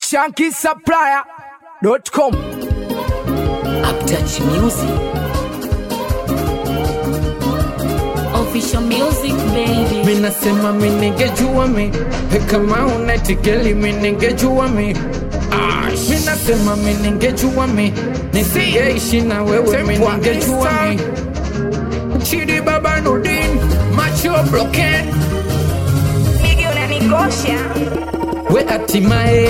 shankisupplier.com Uptouch Music. Official Music baby. minasema miningejua mi kama unatikeli miningejua mi minasema miningejua mi nisingeishi na wewe miningejua mi chidi baba nudin macho broken Nigga unanikosha we hatimaye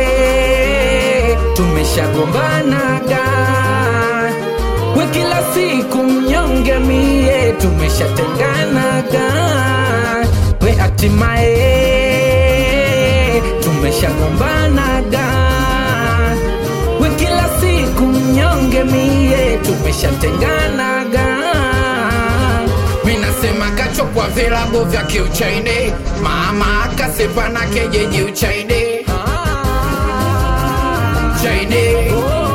tumeshagombanaga we kila siku mnyonge mie tumeshatenganaga we hatimaye tumeshagombanaga we kila siku mnyonge mie tumeshatenganaga minasema kachokwa vilabu vya kiuchaini mama akasepana kejeji uchaini chaini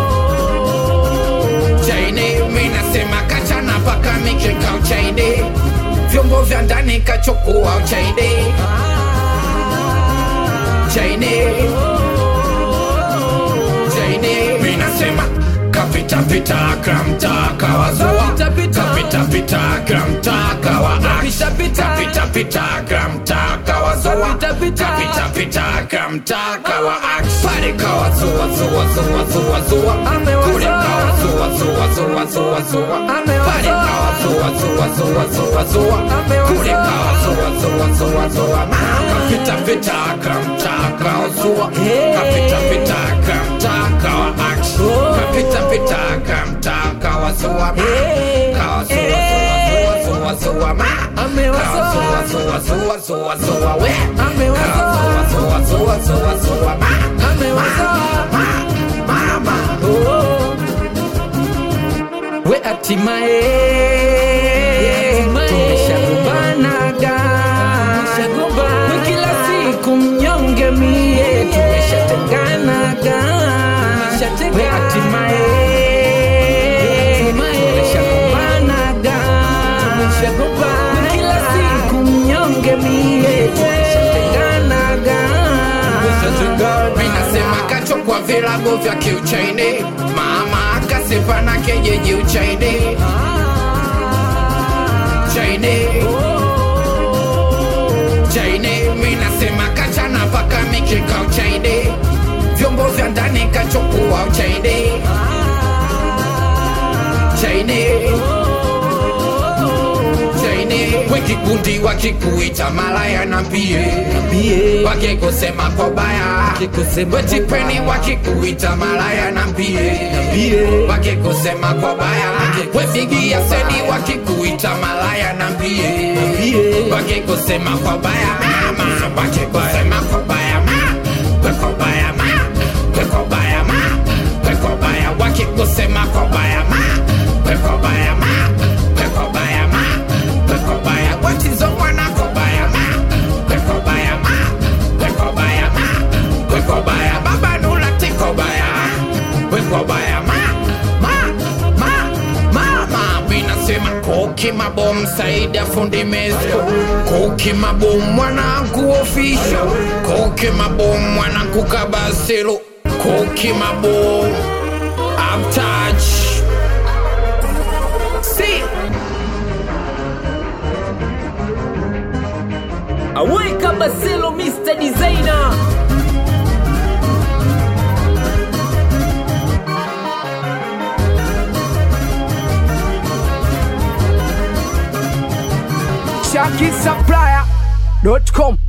chaini minasema kachana paka mikeka uchaini vyombo vya ndani kachokua uchaini chaini chaini minasema kapita pita kramta kawazua kapita pita kramta kawa kapita pita pita kramta kawazua kapita pita kramta kawa pale kawazua zua zua zua zua kule kawazua zua zua zua zua pale kawazua zua zua zua zua kule kawazua zua zua zua kapita pita kramta kawazua kapita pita kramta kawa kapita pita kramta kawazua kawazua zua zua zua ma kawazua zua zua zua zua we kawazua zua zua zua ma ma ma ma we hatimaye tumeshagombanaga we kila siku mnyonge mie tumeshatenganaga we hatimaye tumeshagombanaga we kila siku mnyonge mie tumeshatenganaga minasema kachokwa vilabu vya kiuchaini mama akasepana kejeji uchaini chaini chaini minasema kachana paka mikeka uchaini vyombo vya ndani kachokua uchaini chaini chaini wekikundi wakikuita malaya na mbie wakikusema kwa baya wetipeni wakikuita malaya na mbie wakikusema kwa baya wefigia seni wakikuita malaya na mbie wakikusema kwa baya mama wakikusema kwa baya ma kweko baya ma kweko baya ma kweko baya wakikusema kwa baya ma kweko baya ma kweko baya ma kweko baya watizo mwana kwa baya ma kweko baya ma kweko baya ma kweko baya baba nula tiko baya kweko baya ma ma ma ma ma minasema koki mabom saidi afundi mesko koki mabom mwanangu ofisho koki mabom mwanangu kabaselo koki mabom uptouch see Aweka Baselo Mr. Designer. shankisupplier.com